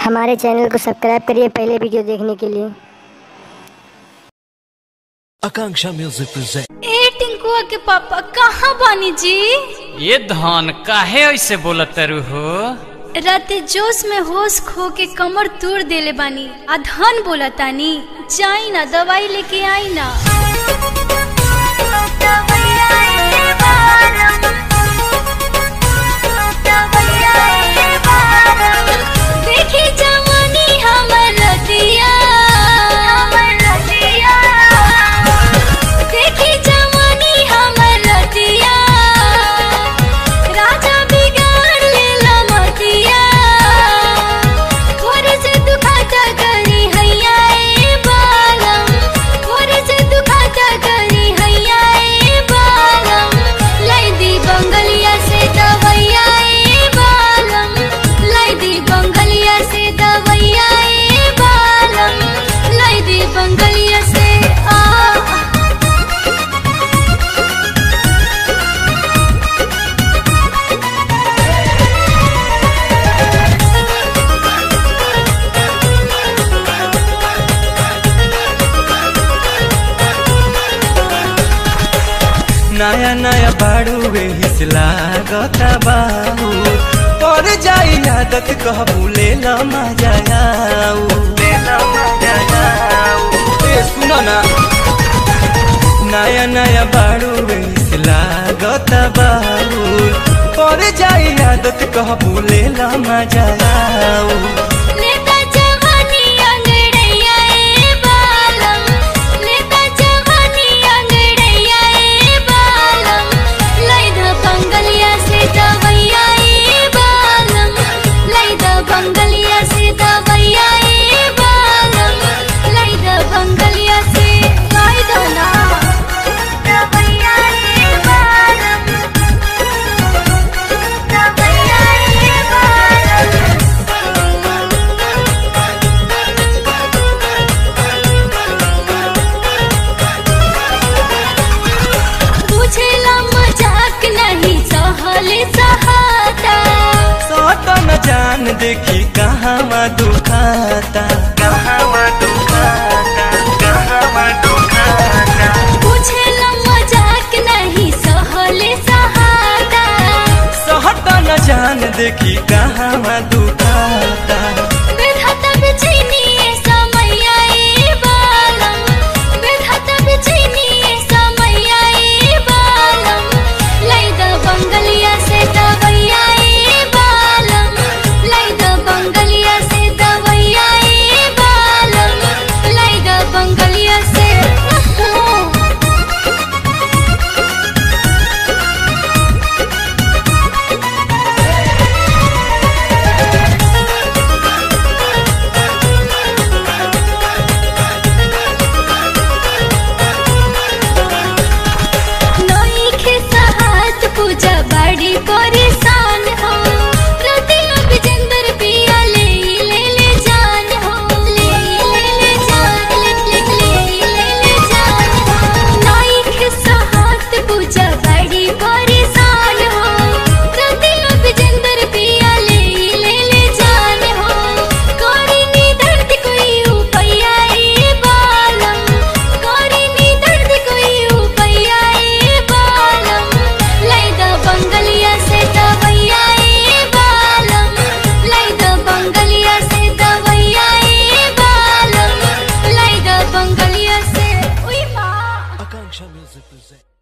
हमारे चैनल को सब्सक्राइब करिए पहले वीडियो देखने के लिए Akanksha Music presents. ए टिंकुआ के पापा कहाँ बानी जी ये धन काहे ऐसे बोलत तारू हो राते जोश में होश खो के कमर तोड़ देले बानी आ धन बोला तानी जाई ना दवाई लेके आई ना देखी जवानी हमर रतिया देखी जवानी हमर रतिया राजा बिगाड़ लेला मतिया थोड़े से दुखाता करी हैया ए बालम थोड़े से दुखाता करी हैया ए बालम लाई दी बंगलिया से दवैया ए बालम लाई दी बंगलिया से दवैया ए बालम लाई दी बंगलिया से आ नया नया बाड़ू वे हिसला गता बाहू पर जाई आदत कहबू ले ला मजा आऊ ले ला मजा आऊ ए सुनो ना नया नया बाड़ू वे हिसला गता बाहू पर जाई आदत कहबू ले ला मजा आऊ लेता जवानी अंगड़ैया ए बालम लेता जवानी अंगड़ैया ए बालम लैदा बंगलिया से दवैया ए बालम लैदा बंगलिया से दवैया ए बालम लैदा बंगलिया से लैदा ना दवैया ए बालम दवैया ए बालम बुझेला मजाक नहीं सहले सहाता सोतो न जान देखी कहाँ दुखाता कहाँ दुखाता कहाँ दुखाता बुझेला मजाक नहीं सहले सहाता सोतो न जान देखी कहाँ दुखाता बेधता बिचैनी समैया ए बालम बेधता बिचैनी समैया ए बालम लैदा बंगलिया से दवैया ए बालम लैदा बंगलिया से दवैया ए बालम लैदा बंगलिया से नई के सहात पूजा बड़ी परेशान हो रतिया विजेंद्र पिया ले ले ले जान हो ले ले ले जान ले ले ले ले ले जान हो नई के सहात पूजा बड़ी परेशान हो रतिया विजेंद्र पिया ले ले ले जान हो कोरी नी दर्द कोई उपैया ए बालम कोरी नी दर्द कोई उपैया ए बालम लैदा बंगलिया से दवैया ए बालम लैदा बंगलिया से दवैया ए बालम लैदा बंगलिया से उई माँ Akanksha Music presents.